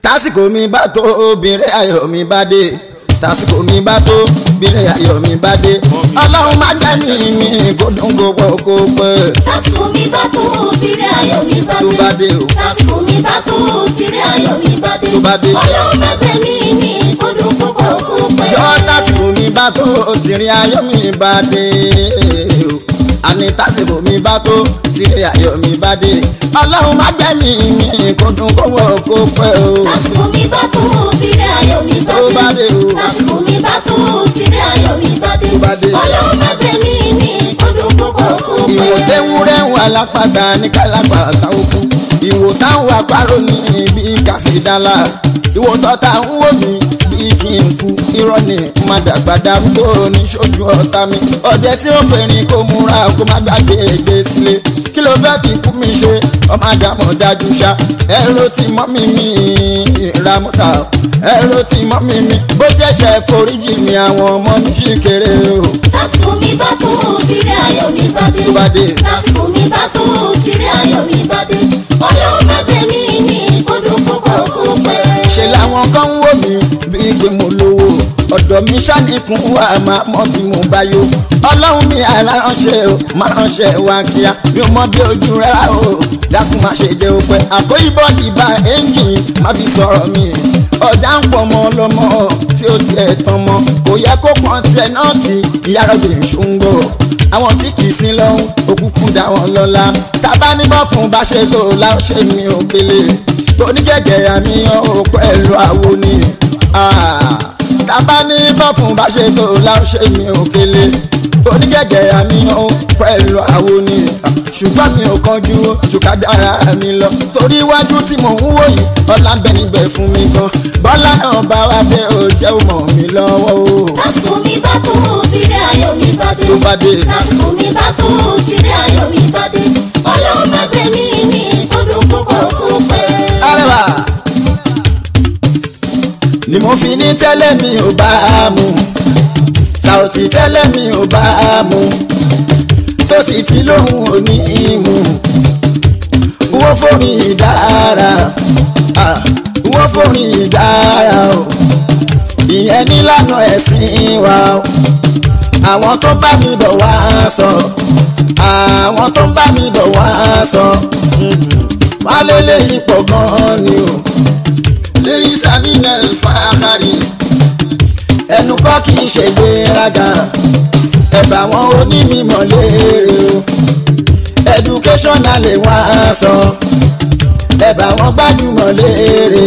tásìkò mi bá tó obìnrin ayọ̀ mi bá dé tásìkò mi bá tó obìnrin ayọ̀ mi bá dé ọlọ́run má gbẹ́mí mi kó dùn kó pọ̀ kó pẹ́ lásìkò mi bá tó tìrẹ ayọ̀ mi bá tó bá dé dé o lásìkò mi bá tó tìrẹ ayọ̀ mi bá dé Tó bá dé. ọlọ́run má gbẹ̀mí mi kó dùn kó pọ̀ kó pẹ́. jọ tásìkò mi bá tó tìrìn ayọ̀ mi bá dé o àní tásìkò mi bá tó tìrìn ayọ̀ mi bá dé ọlọ́run má gbẹ́mí mi kó dùn kó pọ̀ kó pẹ́ o lásìkò mi bá tó tìrẹ ayọ̀ mi bá Tó bá dé dé o. lásìkò mi bá tó tìrẹ ayọ̀ mi bá dé Tó bá dé. ọlọ́run má gbẹ̀mí mi kó dùn kó pọ̀ kó pẹ́. ìwò tẹ́wúrẹ́ ń wà lápàdà ní kálápà táwọ́kù ìwò táwọn àparò ní bí káfíńdálà ìwò tọ́ta ń wò mí bí kí n kú irọ́ ni má dàgbà darúgbó ní sójú ọ̀tá mi ọ̀dẹ tí ó pè ní kó múra kó má gbàgbé ègbé sílé kí ló fẹ́ fi kú mi ṣe ọmọ àdàmọ̀ dájú ṣá ẹ̀rọ tí mọ́ mi mi ìramúta ẹ̀rọ tí mọ́ mi mi bó jẹ́ṣẹ̀ foríjì mi àwọn ọmọ mi ṣì kéré o lásìkò mi bá tó tìrẹ ayọ̀ mi bá dé tó bá dé. lásìkò mi bá tó tìrẹ ayọ̀ mi bá dé ọlọ́run má gbẹ̀mí mi kó dùn kó pọ̀ kó pẹ́. ṣe làwọn kan ń wò mí bíi pé mo lówó ọ̀dọ̀ mi ṣàníkún wà máa mọ bí mo bá yó ọlọ́run mi àránṣẹ́ o máa ránṣẹ́ wá kíá mi ò mọ bí ojú rẹ wá o dákun má ṣe jẹ́ òpẹ́ àkóyíbọ̀ ìbá ẹ́ńjìn má fi sọ̀rọ̀ mi ọjà ń pọ̀ mọ́ lọ́mọ tí ó tiẹ̀ tán mọ́ kò yẹ kó pọ́n tiẹ̀ náà ti ìyá rẹ̀ ṣùgbọ́ àwọn tí kì í sin lọ́hún òkùnkùn dá wọn lọ́la tábà níbọ̀ fún bá ṣe tó láwọn ṣe mi ò kélé onígẹ̀gẹ̀ àmìyàn ò pẹ̀lú àwo ni tábà ní bọ́ fún bá ṣe tó láwọn ṣe mi ò kélé onígẹ̀gẹ̀ àmìyàn ò pẹ̀lú àwo ni ṣùgbọ́n mi ò kánjú ṣùkà dára mi lọ torí iwájú tí mò ń wò yìí ọlá ń bẹ níbẹ̀ fún mi gan bọ́lá náà bá wá dé ó jẹ́ ó mọ̀ mí lọ́wọ́ o lásìkò mi bá tó tìrẹ ayọ̀ mi bá dé tó bá dé. lásìkò mi bá tó tìrẹ ayọ̀ mi bá dé ọlọ́run má gbẹ̀mí mi kó dùn kó pọ̀ kó pẹ́. arẹwà ni mo fi ní tẹ́lẹ̀ mi ò bá a mú Saoty tẹ́lẹ̀ mi ò bá a mú tó sì ti lóhùn òní ìmú wọ́n fòrin ìdára ah, wọ́n fòrin ìdára o ìyẹn nílànà ẹ̀sìn wa o àwọn tó bá mi bọ̀ wá sọ àwọn tó bá mi bọ̀ wá sọ wọ́n lé léyìn pọ̀ gan-an ni o lórí samina fàákàrí ẹnu kọ́ kì í ṣe gbéraga ẹ̀bà wọn onímọ̀ léèrè o educational lè wá sọ ẹ̀bà wọn gbajúmọ̀ léèrè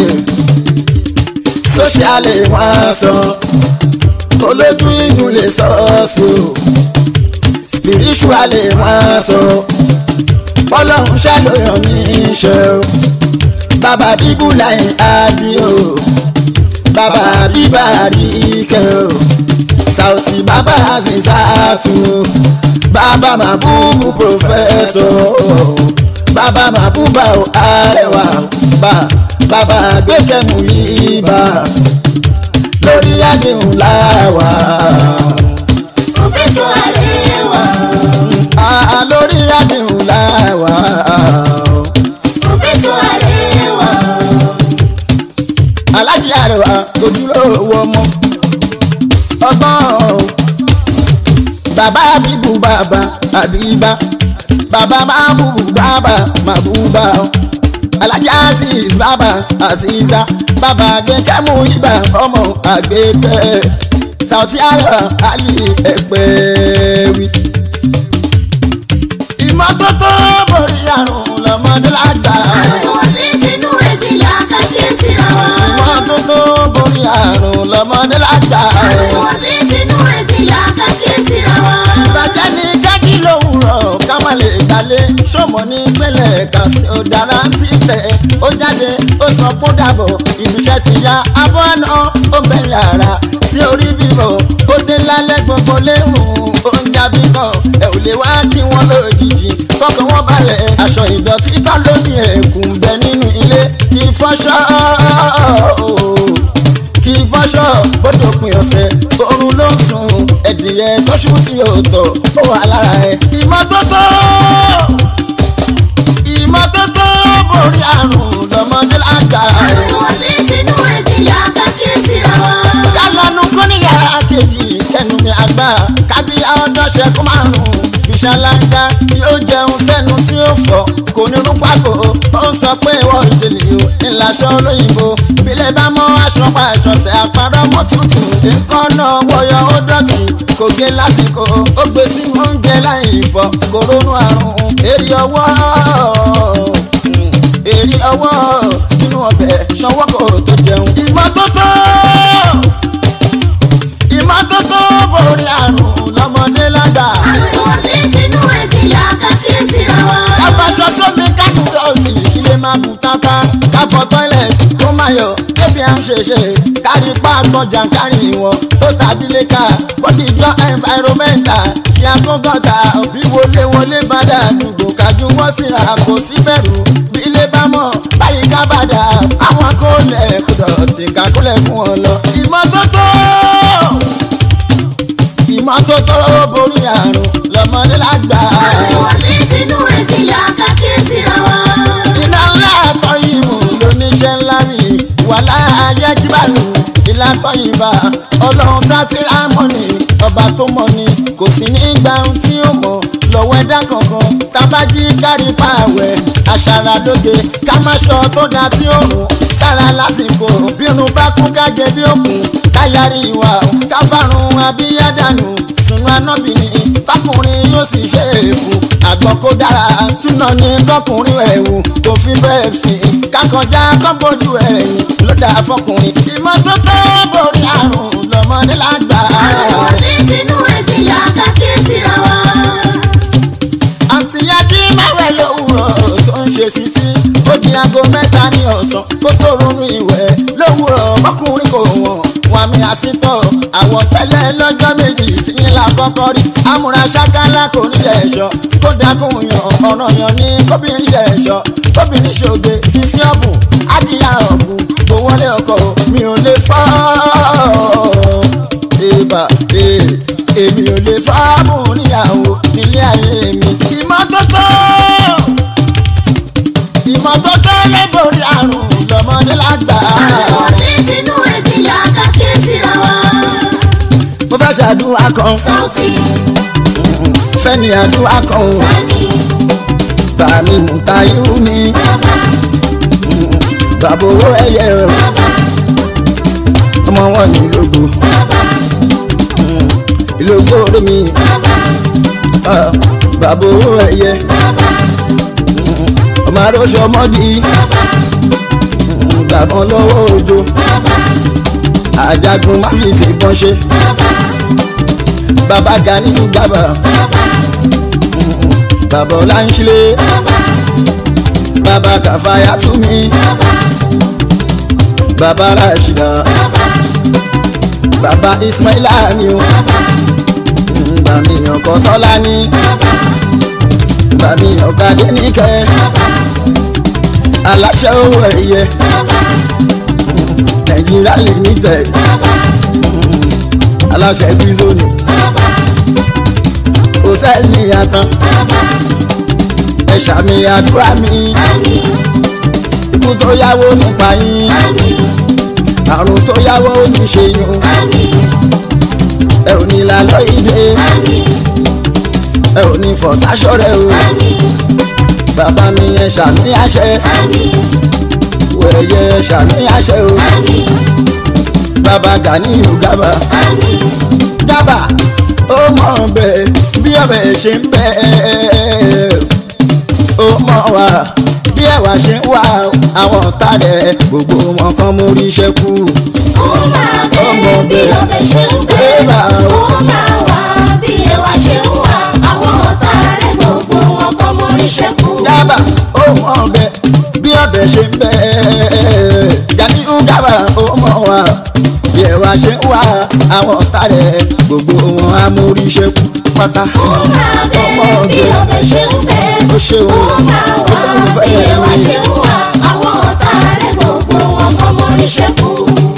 social lè wá sọ olójú inú lè sọ ọ́ sí o spiritual lè wá sọ ọlọ́run ṣàlóyàn mi ṣe o bàbá bíbú láì adi o bàbá bíbá àríkẹ́ o Saoty bàbá azizatu bàbá màbúbù pòfẹ́sọ̀ bàbá màbúbà o arẹwà bá bàbá gbẹkẹmú yìí bá lórí àdéhùn láwà. Professor Arewa, Ah, lórí àdéhùn láwà. Professor Arewa, alájí àrẹwà ojúlówó ọmọ ọgbọ́n o. bàbá bíbù bàbá àbíbá bàbá máa bùbù bàbá máa bùbá o. alájí azeez bàbá azeeza bàbá gbẹkẹmú ibà ọmọ àgbẹkẹ Saoty àrẹwà àlì ẹgbẹ́ wí. ìmọ́tótó borí àrùn lọ́mọdé lágbà. àwọn tí tinú ẹbí là kákíyèsí ra wa. ìmọ́tótó borí àrùn lọ́mọdé lágbà. àwọn tí tinú ẹbí là kákíyèsí ra wa. ìbàjẹ́ ní kájí lówùrọ̀ ká má lè dalẹ̀ ṣọmọ ní pẹ́lẹ̀ kà sí ọ̀darà ti tẹ̀ ó jáde ó sọ kó dàbọ̀ ìbíṣẹ́ ti ya abọ́ àná ó bẹ̀ yàrá sí orí bíbọ̀ ó dé lálẹ́ gbogbo léhùn ó ń jábí kan ẹ̀ ò lè wá kí wọ́n lójijì kọ́kọ́ wọ́n balẹ̀ aṣọ ìdọ̀tí kan lórí ẹ̀kún bẹ nínú ilé ìfọṣọ kì í fọṣọ bójú òpin ọ̀sẹ̀ oorun ló ń sùn ẹ̀dìyẹ tọ́ṣù tí yóò tọ̀ ó wà lára ẹ̀. ìmọ́tótó ìmọ́tótó borí àrùn lọ́mọdé lágbà. àwọn tí tinú ṣáláńgá yóò jẹun sẹ́nu tí ó fọ́ kò ní rún pákó ó ń sọ pé ìwọ ìdílé o ìlàṣọ olóyìnbó bílẹ̀ bá mọ́ aṣọ pa àṣọṣẹ́ àpárọ̀ mọ́ tutù nǹkan náà wọ̀yọ̀ ó dọ̀tí kò gé lásìkò ó gbé sínú oúnjẹ láì fọ kò ronú àrùn èrè ọwọ́ èrè ọwọ́ nínú ọbẹ̀ ṣọwọ́ kò tó jẹun. ìmọ́tótó ìmọ́tótó borí àrùn lọ́mọdé lágbà. àrùn sí tinú ẹ̀gbìyà kàkíyèsí ra wa. kábàṣọ sómi kájú dọ́ọ̀sì ilé máa bù tata káfọ tọ́ilẹ̀tì tó máa yọ débi à ń ṣèṣe kárí páàkọ́ jàǹkárì wọn tó tàbí léka bọ́dí ìjọ environmental ìyàgò gọ́tà òbí wọlé wọlé bàdà àdúgbò kájú wọ́n síra kò sí bẹ̀rù bí ilé bá mọ̀ báyìí ká bàdà àwọn akólẹ̀ kùdọ̀tì kakúlẹ̀ fún wọn lọ. ìmọ́tótó ìmọ́tótó borí àrùn lọ́mọdé lágbà. àrùn sí tinú ẹ̀gbìyà kàkíyèsí ra wa. iná ńlá àtọ́ ìmù lóníṣẹ́ ńlá mi wà láàyè jíbàlù ìlà tọ́ ìbà ọlọ́run sátìrámọ́nì ọba tó mọ̀ ni kò sí ní gba ohun tí ó mọ̀ lọ́wọ́ ẹ̀dá kankan tábàjí kárí pààwẹ̀ àṣàrà lóge ká má ṣọ tó da tí ó rùn sára lásìkò bírun bá kún kájẹ bí òkun káyàrí ìwà káfárun abíyádànù sunu anábìnrin bákùnrin yóò sì ṣe é fún àgbọn kó dára súná ní kọkùnrin ẹ̀wù tó fi bẹ́ẹ̀ sí kákọjá kọ́bọ̀jú ẹ̀yìn ló dáa fọkùnrin ìmọ́tótó borí àrùn lọ́mọdé lágbà. àrùn sí tinú ẹ̀gbìyà kàkíyèsí ra wa. àti yájí máwẹ̀ lówùrọ̀ tó ń ṣe sísí ó di aago mẹ́ta ní ọ̀sán kó tó ronú ìwẹ̀ lówùrọ̀ ọkùnrin kò wọ̀n wà mí àsìtọ̀ àwọ̀ tẹ́lẹ̀ lọ́jọ́ méjì tí ń la kọ́kọ́ rí amúra ṣákálá kò ní ẹ̀ṣọ́ kó dákun yan ọ̀ràn yan ní kóbìnrin ẹ̀ṣọ́ kóbìnrin ṣògbé sísí ọ̀bùn ádìyà ọ̀bùn kò wọlé ọkọ̀ mi ò lè fọ́ ìbà èmi ò lè fọ́ọ̀mù níyàwó nílé ayé mi. ìmọ́tótó ìmọ́tótó lè borí àrùn lọ́mọdé lágbà. àrùn sí tinú ẹ̀gbìyà kàkíyèsí ra wa. mo fẹ́ ṣàdúrà kan Sauti fẹ́ni àdúrà kan o Sani bàmí mùtá irú mi Bàbá bàbá owó ẹyẹ rẹ Bàbá ọmọ wọn ní ìlógo Bàbá ìlógo orí mi Bàbá ah, bàbá owó ẹyẹ Bàbá ọmọ aróṣọ ọmọdé Bàbá bàbá lọ́wọ́ òjò Bàbá àjàgùn má fi ti bọ́n ṣe Bàbá bàbá Gani gbàbà Bàbá bàbá ọláńṣílẹ̀ Bàbá bàbá kàfáyà tún mi Bàbá bàbá rashida Bàbá bàbá ismaila ni o bàmí ọkọ tọ́lá ní Bàbá bàmí ọ̀gádé níkẹ́ Bàbá aláṣẹ owó ẹ̀yẹ Bàbá nàìjíríà limited Bàbá aláṣẹ bízónì Bàbá hòtẹ́ẹ̀lì àtàn Bàbá ẹ̀ṣà mi àdúrà mi Àmín ikú tó yáwó nípa yín Àmín àrùn tó yáwó ní ṣe yín Àmín ẹ ò ní lálọ́ ìdè Àmín ẹ ò ní fọ̀táṣọ́rẹ́ o Àmín bàbá mi ẹ̀ṣà mi àṣẹ Àmín wẹ̀yẹ ẹ̀ṣà mi àṣẹ o Àmín bàbá Gani Gàbà Àmín Gàbà ó mọ̀ bẹ́ẹ̀ bí ọbẹ̀ ṣe ń bẹ́ẹ̀ ó mọ̀ wá bí ẹ̀wà ṣe ń wá àwọn ọ̀tá rẹ̀ gbogbo wọn kan mú ríṣẹ́ kú. ó máa bẹ́ẹ̀ bí ọbẹ̀ ṣe ń bẹ́ẹ̀ ó máa wá bí ẹwà ṣe ń wá àwọn ọ̀tá rẹ̀ gbogbo wọn kọ́ mọ́ níṣẹ́ kú. Gàbà ó mọ̀ bẹ́ẹ̀ bí ọbẹ̀ ṣe ń bẹ́ẹ̀ Gani Gàbà ó mọ̀ wá bí ẹ̀wà ṣe ń wá àwọn ọ̀tá rẹ̀ gbogbo wọn á mú ríṣẹ́ kú pátá. ó máa bẹ́ẹ̀ bí ọbẹ̀ ṣe ń bẹ́ẹ̀ ó ṣeun ó máa wá olólùfẹ́ bí ẹwà mi. ṣe ń wá àwọn ọ̀tá rẹ̀ gbogbo wọn kọ́ mọ́ níṣẹ́ kú.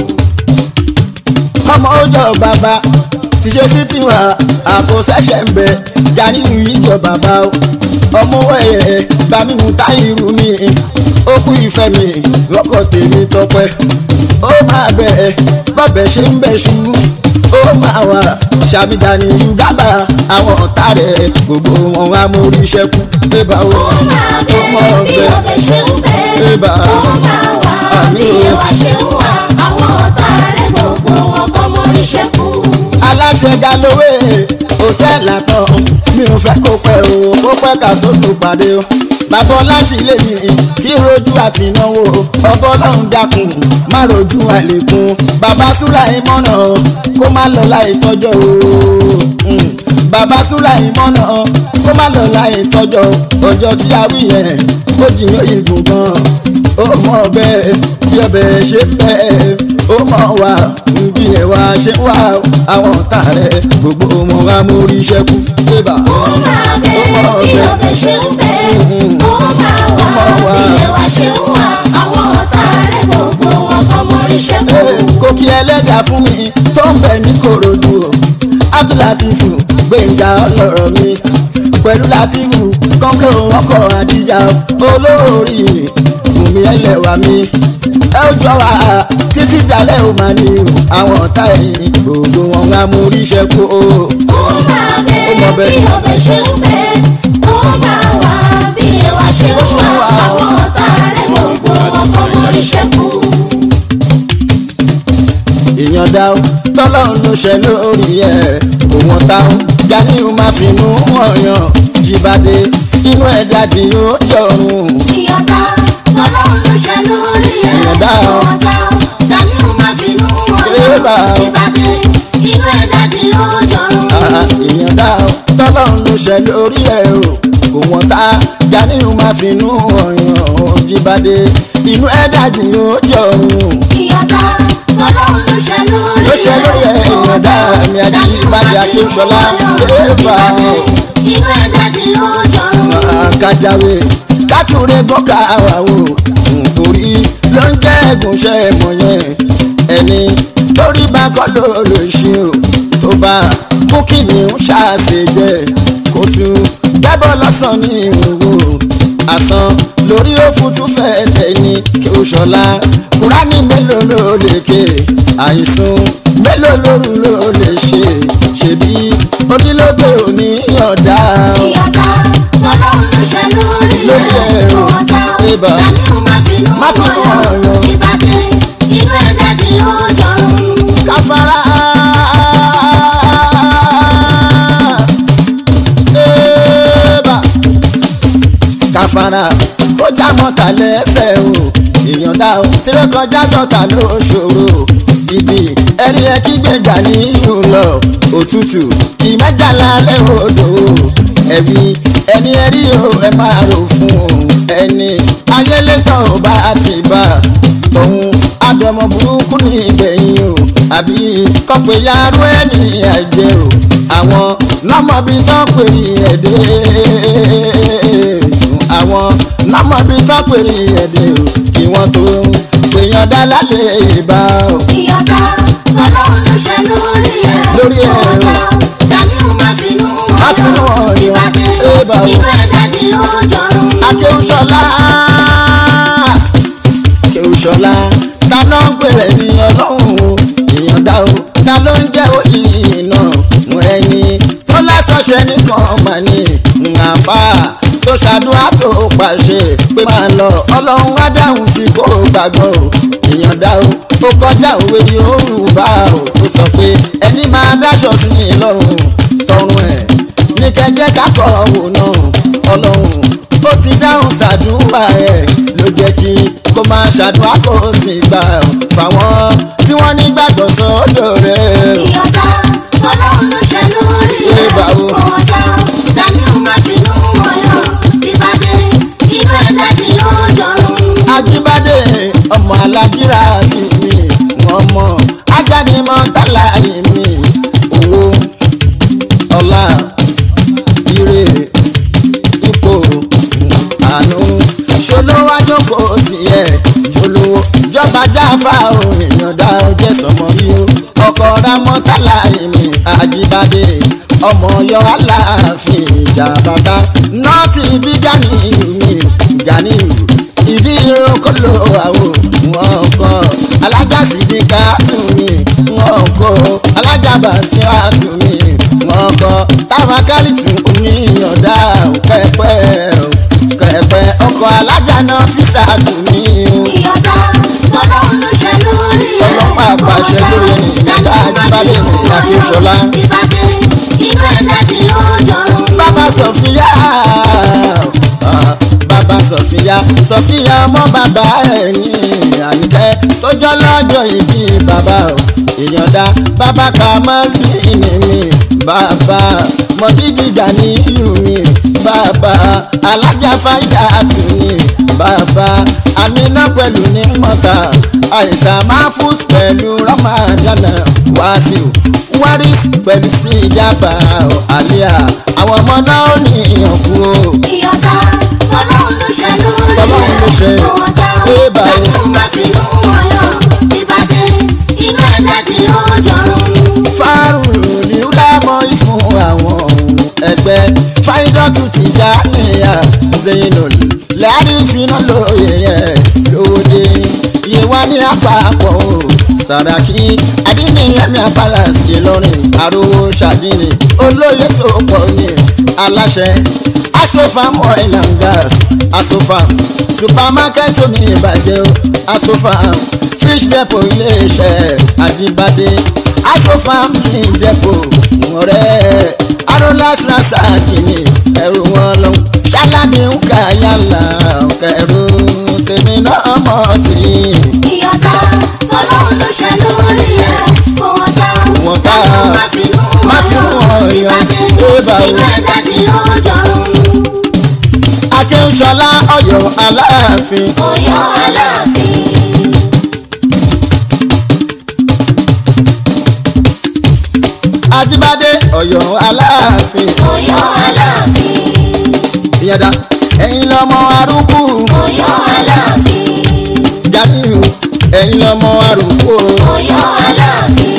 ọmọ ọjọ́ bàbá ti ṣe sí tiwa àpò ṣẹ̀ṣẹ̀ ń bẹ Gani ìjọ bàbá o ọmọ ẹ̀ bami mu táyìrù mi ó kú ìfẹ́ mi lọ́kọ̀ tèmi tọpẹ́ ó máa bẹ̀ ẹ́ bọ́bí ọbẹ̀ ṣe ń bẹ̀ṣù ó máa wà ṣàmìdánì yugaba àwọn ọ̀tá rẹ̀ gbogbo wọn á mórí ṣẹ́kù bébà ó ó máa bẹ ó mọ̀ bí ọbẹ̀ ọbẹ̀ ṣe ń bẹ Bébà. ó máa wà bí ẹwà ṣe ń wà àwọn ọ̀tá rẹ̀ gbogbo wọn kọ́ mọ́ iṣẹ́ kú. aláṣẹ galowé hòtẹ́ẹ̀lì àtọ̀ mi ò fẹ́ kó pẹ́ o kó pẹ́ ká tó tún pàdé o bàbá ọláṣì lè mi kí rojú àti ìnáwó ọbọ ọlọ́run dákun má rojú àlékún bàbá súrà ìmọ̀nà kó má lọ láì tọ́jọ́ o Mm. bàbá súrà ìmọ̀nà kó má lọ láì tọ́jọ́ ọjọ́ tí a wí yẹn ó jìyàn ìgùn gan ó mọ̀ bẹ́ẹ̀ bí ọbẹ̀ ṣe bẹ́ẹ̀ ó mọ̀ wá bí ẹ̀wà ṣe wá àwọn ọ̀tá rẹ̀ gbogbo wọn á mórí ṣẹ́kù débà. ó máa bẹ Ó mọ̀ bí ọbẹ̀. ọbẹ̀ ṣe ń bẹ ó máa Ó wà mọ̀ wá. bí ẹwà ṣe ń wà àwọn ọ̀tá rẹ̀ gbogbo wọn kọ́ mọ́ iṣẹ́ kú. kò kí ẹlẹ́dà fún mi tó ń bẹ̀ ní korodu o abdulatifu gbẹ̀ngà ọlọ́rọ̀ mi pẹ̀lú latifu kọ́ńkọ́ ọkọ̀ àdìjà olórí bùnmi ẹlẹ́wà mi ẹ ó jọ wá títí dalẹ́ ò máa ní o àwọn ọ̀tá ẹ̀yìn gbogbo wọn á mú oríṣẹ́ kú o. ó máa bẹ Ó mọ̀ bẹ́ẹ̀. bí ọbẹ̀ ṣe ń bẹ ó máa wà bí ẹwà ṣe ń Ó ṣe wà wà. àwọn ọ̀tá rẹ̀ gbogbo wọn kọ́ mọ́ iṣẹ́ kú. èèyàn dá o tọ́lọ́run ló ṣe lórí ẹ̀ òun ọ̀tá o Ganiu máa finú ọ̀yàn jìbàdé inú ẹ̀ dàdí ó jọ̀rùn. ìyọ̀dá ọlọ́run ló ṣe lórí ẹ̀ Ìyọ̀dá o. ọ̀dá Ganiu máa finú Ébà ọ̀yọ́ o. ìbàdí inú ẹ̀dá di lójọ́rùn. Ah, èèyàn dá o tọ́lọ́run ló ṣe lórí ẹ̀ o kò wọ́n tá Ganiu máa finú ọ̀yàn jìbàdé inú ẹ̀ dàdí ó jọ̀rùn. ìyọ̀dá ọlọ́run ló ṣe lórí ló ṣe lórí ẹ̀ èèyàn dá mi àjí ìbàdí akínṣọlá ébà o. inú ẹ̀dá di lójọ́rùn. àkàjáwé kátúrẹ́ bọ́kà wà o nítorí ló ń jẹ́ ẹ̀gúnṣẹ́ mọ̀ yẹn ẹni torí bá kọ́ ló lè ṣe o tó bá mú kí ni ń ṣàṣe jẹ kó tún gbẹ́bọ̀ lọ́sàn ní ìwòwò àsán lórí òfútú fẹ́ tẹ̀yìn kí o ṣọlá kúránì mélòó ló lè ké àìsùn mélòó lóru ló lè ṣe ṣèbí onílógbò ní ọ̀dà o ìyọ̀dá ọlọ́run ló ṣe lórí Lórí ẹ̀ ẹ̀ o. ọ̀dá Ébà. Ganiu máa finú Má finú ọ̀yọ́ ọ̀yọ́. ìbàdí inú ẹ̀dá di lójọ́rùn. káfárá. Ébà. káfárá ó já mọ́ta lẹ́sẹ̀ o èèyàn dá o tirẹ̀ kọjá jọta ló ṣòro ibi ẹni ẹ kí gbẹ̀gbà ní ìlú lọ òtútù ìmẹ́jà lálẹ́ odò ẹ̀bí ẹni ẹ rí o ẹ máa rò fún o ẹni ayélétọ̀ ò bá ti bá òun àdọ̀mọ̀ burúkú ní ìgbẹ̀yìn o àbí kọ́pẹ́ yarú ẹni ẹ̀jẹ̀ o àwọn nọ́mọ̀bí tán pèrè ẹ̀dẹ́ àwọn nọ́mọ̀bí tán pèrè ẹ̀dẹ́ o kí wọ́n tó pèèyàn dá lálẹ́ ìbá o. ìyọ̀dá ọlọ́run ló ṣe lórí ẹ̀ Lórí ẹ̀ o. ọ̀dá Ganiu máa finú Má finú ọ̀yọ́ ọ̀yọ́. ìbàdí Ébà o. inú ẹ̀dá di lójọ́rùn. akéwùsọ̀lá akéwùsọ̀lá ta ló ń pèrè ní ọlọ́run o ìyọ̀dá o ta ló ń jẹ́ òyì iná ẹni tó lásọ̀ṣẹ́ nìkan mà ní àfà tó ṣàdúrà tó pàṣẹ pé máa lọ ọlọ́run á dáhùn sí kó o gbàgbọ́ o ìyọ̀dá o ó kọjá òwe yorùbá o tó sọ pé ẹni máa dáṣọ sí mi lọ́rùn tọrùn ẹ̀ ní kẹjẹ kákọ wò náà ọlọ́run ó ti dáhùn ṣàdúrà ẹ̀ ló jẹ́ kí kó máa ṣàdúrà kó sì gbà fáwọn tí wọ́n nígbàgbọ́ sọ́dọ̀ rẹ̀. ìyọ̀dá ọlọ́run ló ṣe lórí ẹ̀ Ébà o. ọ̀dá Ganiu máa finú ọ̀yọ́ ìbàdí inú ẹ̀dá di lójọ́rùn. ajíbádé ọmọ alájírà sí mi wọn mọ ajáde mọ tálà mi owó ọlá ire ipò àánú ṣolówó àjọkò tiẹ̀ ṣolówó jọba jáfa òun ìyọ̀dá ọjẹ́ sọmọ rí o ọkọ̀ ramọ́ tálà mi ajíbádé ọmọ yọ aláàfin ìjà bàbá nọ́ọ̀tì bí Ganiu mi Ganiu ìdí irun kó ló àwò wọn kọ alágàsí ní káàtún mi ajábà sí àtúnmí wọn kọ táwọn kálítù oníyànjá kẹpẹ kẹpẹ ọkọ alájà náà fi sàtúnmí ìyọ̀dá ọlọ́run ló ṣe lórí ẹ̀. Ọlọ́pàá àpàṣẹ lórí ẹni ìgbà àjíbádé ní Akínsọ́lá. ìbàdí inú ẹ̀ dájú ló jọrùn. bàbá sọfíà ah, bàbá sọfíà sọfíà ọmọ bàbá ẹ̀ ní àníkẹ́ tó jọ lọ́jọ́ ìbí bàbá o ìyọ̀dá bàbá kà mọ́ ní ìní mi bàbá mọ̀bí gíga ní ìlú mi bàbá alájà fáìdà tù ní bàbá àmínà pẹ̀lú ní mọ́ta àìsàn máa fún pẹ̀lú ramadana wàásù waris pẹ̀lú sí ìjábà àlíyà àwọn ọmọ náà ò ní ìyànkú o. ìyọ̀dá ọlọ́run ló ṣe lórí ẹ̀. Ọlọ́run ló ṣe. ọ̀dà Ẹ báyìí. dájú máa fi nú wọn lọ. ìbàdí inú ẹ̀ dájú ló jọrùn. fárùn ní ó dámọ̀ ìfún àwọn ẹgbẹ́ fáìdọ́tù ti já níyà zainul lẹ́yìn ìfiná lóye yẹn lóde iye wá ní àpapọ̀ o sàràkí adínníyàmí àpàlàsì ìlọrin àròwò ṣàdínì olóyè tó pọ̀ ní aláṣẹ asofam oil and gas asofam supermarket omi ìbàjẹ́ o asofam fish depot iléeṣẹ́ àjíbádé asofam ní depot ọ̀rẹ́ arolas rasaki ní ẹrù wọn lọ ṣáláàbí ń kà yálà kẹrù tèmi náà mọ̀ tí ìyọ̀dá ọlọ́run ló ṣe lórí ẹ̀. ọ̀dà Wọ́n ká. dájú máa fi nú Má wọn fi nú lọ. wọn yọ. ìbàdí Ẹ bá o. inú ẹ̀ dájú ló jọrùn. akínṣọlá ọ̀yọ́ aláàfin Ọ̀yọ́ aláàfin. ajíbádé ọ̀yọ́ aláàfin Ọ̀yọ́ aláàfin. ìyàdá ẹ̀yin lọ́mọ arúgbó Ọ̀yọ́ aláàfin. jamiu ẹ̀yin lọ́mọ arúgbó Ọ̀yọ́ aláàfin.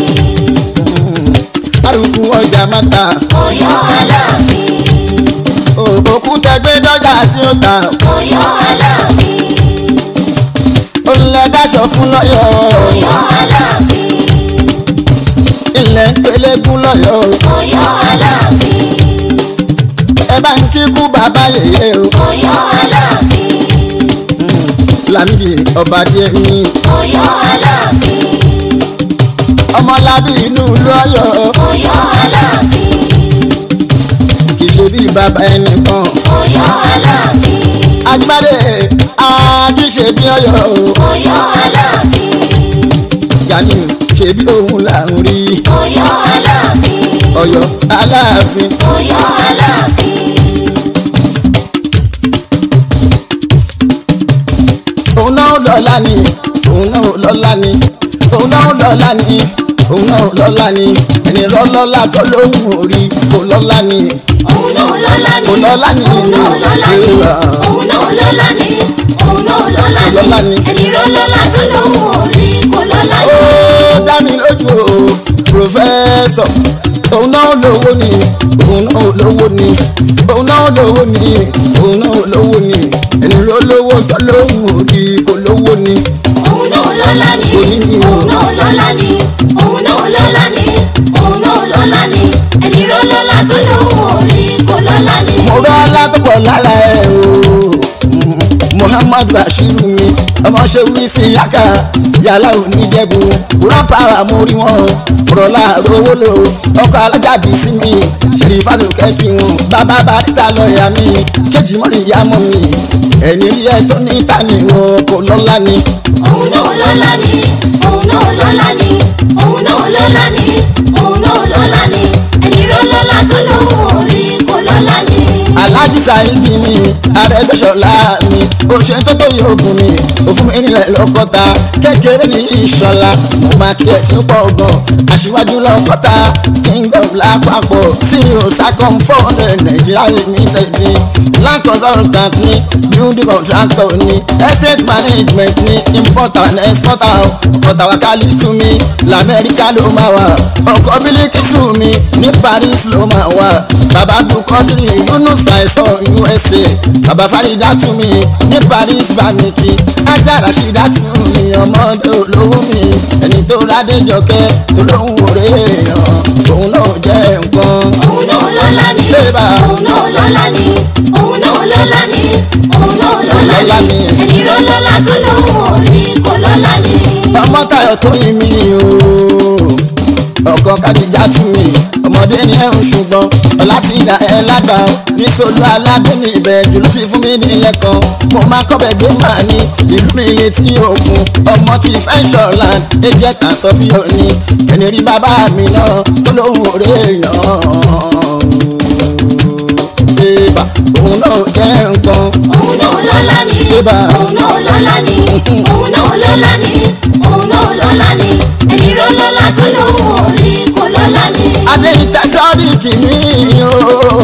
arúgbó ọjà mata Ọ̀yọ́ aláàfin. òkúta gbé dọ́jà tí ó ta Ọ̀yọ́ aláàfin. olùlẹ̀ dáṣọ fún lọ́yọ̀ Ọ̀yọ́ aláàfin. ilẹ̀ pélégún lọ́yọ̀ Ọ̀yọ́ aláàfin. ẹ bá ń kíkú bàbá yèyé o Ọ̀yọ́ aláàfin. lámìdí ọba díẹ̀ ní Ọ̀yọ́ aláàfin. ọmọlábí inú lọ́yọ̀ Ọ̀yọ́ aláàfin. kì í ṣe bí bàbá ẹnìkan Ọ̀yọ́ aláàfin. agbádé àjíṣe bí ọ̀yọ́ Ọ̀yọ́ aláàfin. yanni ṣe bí òun là ń rí Ọ̀yọ́ aláàfin. ọ̀yọ́ aláàfin Ọ̀yọ́ aláàfin. òun náà lọ́la ni òun náà lọ́la ni òun náà lọ́la ni òun náà lọ́la ni ẹni lọ́lọ́la tó lóhùn orí kò lọ́la ni Òun náà lọ́lá ni. Kò lọ́lá ni. Òun náà lọ́lá ni. Èrò. Òun náà lọ́lá ni. Òun náà lọ́lá Kò lọ́lá ni. ni. Ẹni lọ́lá tó lóhùn orí kò lọ́lá ó ni. dá mi lójú o pòfẹ́sọ̀ òun náà lówó ni òun náà lówó ni òun náà lówó ni òun náà lówó ni ẹni ló lówó tó lóhùn orí kò lówó ni Òun náà lọ́lá ni. Kò ní ní o. Òun náà lọ́lá ni. Òun náà lọ́lá ni. Òun náà lọ́lá ni. Ẹni lọ́lá tó lóhùn orí kò lọ́lá ni. mo rọ́ alábọ̀bọ̀ lára ẹ̀ o muhammad bashiru mi ọmọ ṣe wí sí yaka yàrá oníjẹ̀bù rọ́pà àmórí wọn rọ̀lá rówó lò ọkọ̀ alájàbí sí mi ṣèlífàtò kẹ́kì wọn bàbá barista lọ́ọ̀yà mi kejì mọ́rin ìyá mọ́ mi ẹni rí ẹ tó ní tani wọn kò lọ́lá ni Òun náà lọ́lá ni. Òun náà lọ́lá ni. Òun náà lọ́lá ni. Òun náà lọ́lá ni. Ẹni lọ́lá tó lóhùn orí kò lọ́lá ni. alájí sáyidì mi arẹgbẹsọlá mi oṣù tó tó yóò gùn mi òfin mi nílẹ̀ lọ́kọ́ta kékeré ní ìṣọ̀lá mo máa kí ẹ tí ó pọ̀ gan aṣíwájú lọ́kọ́ta kingdom lápapọ̀ ceo sacom four hundred nigeria limited ní land consultant ní building contractor ní estate management ní importer and exporter ọ̀tà wákàlì tún mi lamẹ́ríkà ló máa wà ọkọ̀ bílíkì tún mi ní paris ló máa wà bàbá dukọ́dúrì yunus àìsàn usa bàbá farida tún mi ní paris bámikì ajá rasheeda tún mi ọmọdé olówó mi ẹni tó rádé jọkẹ́ tó lóhùn òré èèyàn lọ́lá ni òun náà lọ́lá ni òun náà lọ́lá Lọ́lá ni ni. ẹni ló lọ́lá tó lóhùn orí kò lọ́lá ni. ọmọ tayo tó yin mi o ọkọ kadija tún mi ọmọdé ni ẹ ń ṣùgbọ́n ọlá ti dà ẹ lágbà ó ní solú aládé ní ibẹ̀ jùlọ sí fún mi nílẹ̀ kan mo máa kọ́ bẹ̀ gbé màá ní ìlú mi létí òkun ọmọ ti fẹ́ ṣọ̀lan ẹjẹ́ tà sọ bí òní ẹni rí bàbá mi náà tó lóhùn òré èèyàn bébà òun náà jẹ́ nǹkan òun náà lọ́lá ni Bébà. òun náà lọ́lá ni òun náà lọ́lá ni òun náà lọ́lá ni ẹni ló lọ́lá tó lóhùn orí kò lọ́lá ni. adéyìntẹ́ sọ́ọ́dì kìíní o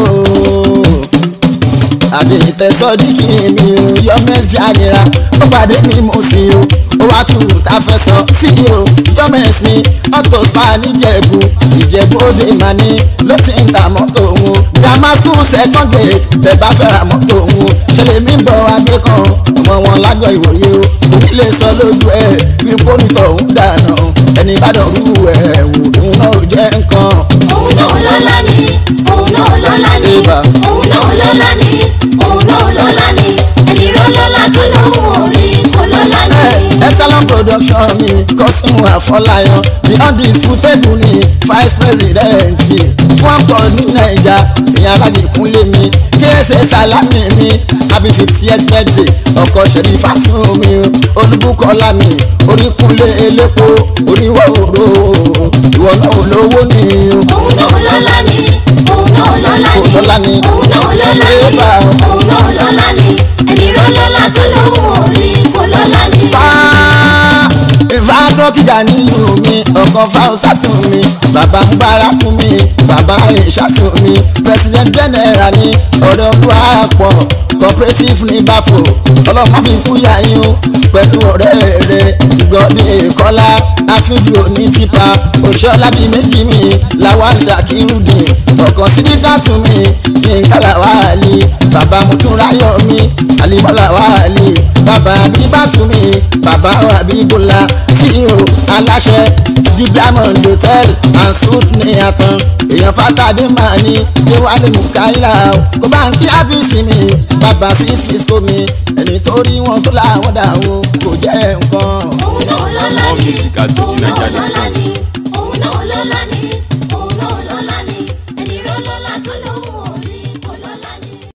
adéyìntẹ́ sọ́ọ́dì kìíní o yọmẹ́sì ànira ó pàdé mi mo sì o ó wá tù tá a fẹ́ sọ sí i o yọmẹ́sì mi auto spa níjẹ̀bù ìjẹ̀bù òde mà ní ló ti ń ta mọ́tò òun grammar school second gate tẹ̀ bá fẹ́ ra mọ́tò òun ṣẹlẹ̀ mi ń bọ̀ adé kan ọmọ wọn lágọ̀ ìwòye o òbí lè sọ lójú ẹ̀ wípé onítọ̀ òun dànù ẹni bá dọ̀rú ẹ̀ wò òun náà ò jẹ́ nǹkan. òun náà lọ́lá ni òun náà lọ́lá ni Bébà. òun náà lọ́lá ni òun náà lọ́lá ni ẹni ló lọ́lá tó lóhùn orí kò lọ́lá ni. Epsilon production mi kọ́sùn àfọláyàn the undisputable ni vice president fún àpọ̀ ní naija ìyẹn aládìkúnlé mi kéésì sálámì mi happy fiftieth birthday ọkọ̀ ṣẹ̀rí fàtúmí olúbukọ́lá mi oríkúnlé elépo oníwọ̀ òró ìwọ náà olówó ni òun náà lọ́lá ni òun náà lọ́lá Òun lọ́lá ni ni. òun náà lọ́lá ni Bébà. òun náà lọ́lá ni ẹni ló lọ́lá tó lóhùn orí kò lọ́lá ni. fáá ìfádọ́ kíjà nínú mi ọkọ̀ fáwọsà tún mi bàbá mbára fún mi bàbá ìṣà tún mi president general ni ọ̀rẹ́ olúwàpọ̀ cooperative ní báfò ọlọ́mọ fi kú yáyín o pẹ̀lú ọ̀rẹ́ rẹ̀ gọ́dí ìkọ́lá àfíjù òní tipa òṣèlá di méjì mi làwọn zakirudin ọkàn sídìkà tún mi ní kálàwálì bàbá mutúnráyọ̀ mi àlìmọ́lá wálì bàbá bíbátú mi bàbá àbíbùlà ceo aláṣẹ the diamond hotel and suit ní àtàn èèyàn fàtàdé máa ní déwálé mukaila kó bá ń kí ábíìsì mi bàbá six fisco mi ẹni tó rí wọn tó láwọn dà o kò jẹ́ nǹkan. òun náà lọ́lá More ni music at òun náà Nigeria lọ́lá ni òun náà lọ́lá ni